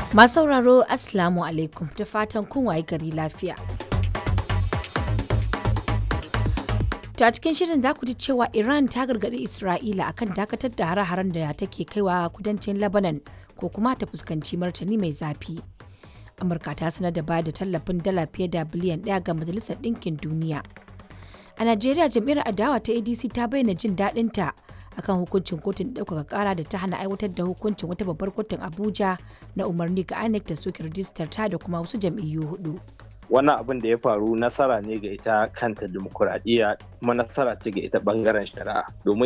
Masu sauraro Assalamu alaikum da fatan kun waye gari lafiya. To a cikin shirin za ku ji cewa Iran ta gargaɗi Isra'ila akan dakatar da hare-haren da take kaiwa kudancin Lebanon ko kuma ta fuskanci martani mai zafi. Amurka ta sanar da bayar da tallafin dala fiye da biliyan ɗaya ga Majalisar Ɗinkin Duniya. A Najeriya jam'iyyar adawa ta ADC ta bayyana jin daɗinta akan hukuncin kotun ɗaukaka ƙara da ta hana aiwatar da hukuncin wata babbar kotun Abuja na umarni ga INEC da soke rijistar ta da kuma wasu jam'iyyu hudu. wannan abin da ya faru nasara ne ga ita kanta dimokuraɗiyya kuma nasara ce ga ita ɓangaren shari'a domin